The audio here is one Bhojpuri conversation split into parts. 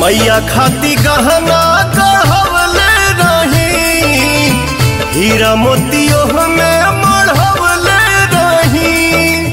मैया खाती गहना गढ़वले रही हीरा मोतियो में मढ़वले रही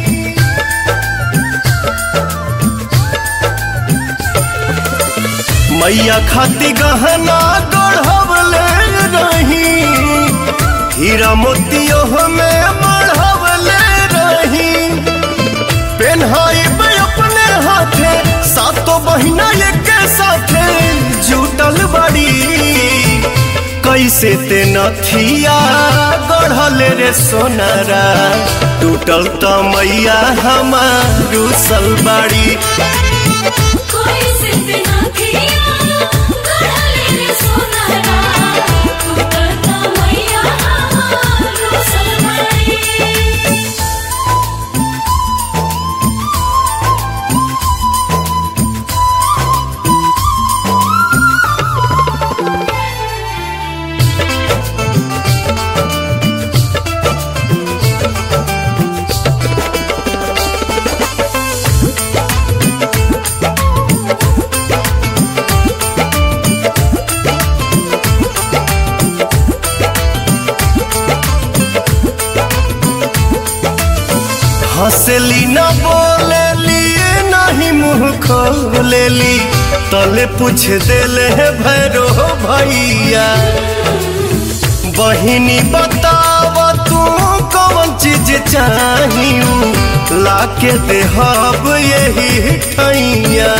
मैया खाती गहना गढ़वले रही हीरा मोतियो में मढ़वले रही पेन्हाई अपने हाथे सातो बहिना एक साथे जुटल बड़ी कैसे ते नथिया गढ़ल रे सोनारा टूटल त मैया हमारू सलबाड़ी कोई सिर्फ ना किया गढ़ले रे सोनारा टूटल त मैया हमारो सलमारी हंसली न बोलेली नहीं मुंह खोलेली तले पूछ देले है भैरो भैया बहिनी बताव तू कौन चीज चाहिए लाके देहब यही ठैया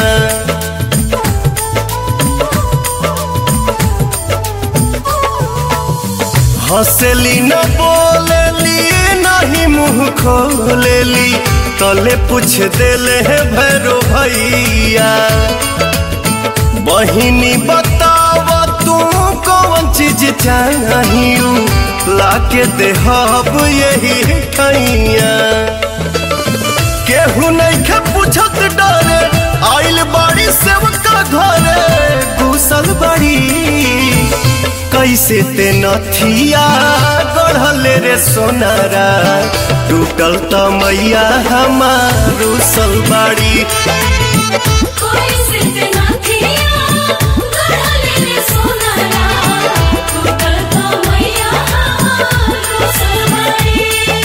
हंसली न बोलेली नहीं मुंह खोलेली तले पूछ देले है भैरो भैया बहिनी बताव तू कौन चीज चाहिए लाके देहब यही ठैया केहू नहीं के पूछत डरे आइल बाड़ी सेवका घरे घुसल बड़ी कैसे ते नथिया गढ़ल रे सोनारा टूटल त मैया हमारू सलबाड़ी कोई सिर्फ ना किया गढ़ले रे सोनारा टूटल त मैया हमारो सलमारी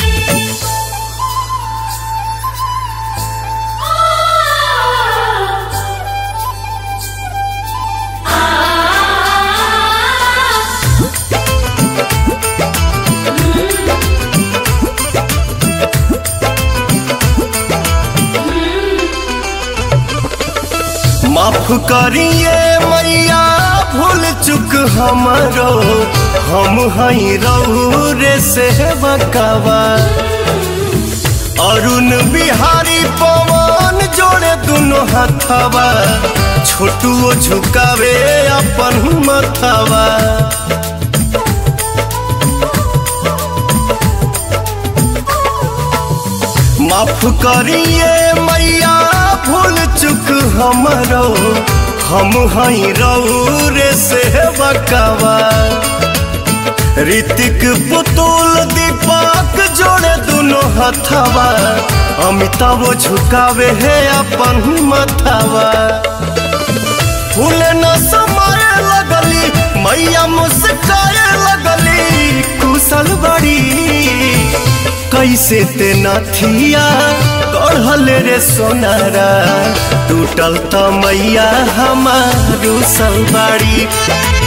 माफ करिए मैया भूल चुक हमरो हम हई रहू रे से बकावा अरुण बिहारी पवन जोड़े दुनो हथवा छोटुओ झुकावे अपन मथवा माफ करिए मैया भूल चुक हमरो हम हई रहू रे से बकावा ऋतिक पुतुल दीपक जोड़े दुनो हथवा अमिताभ झुकावे है अपन मथवा फूल न समाए लगली मैया मुस्काए लगली कुशल बड़ी कैसे ते नथिया गढ़ल रे सोनारा टूटल त मैया हमारू सलबाड़ी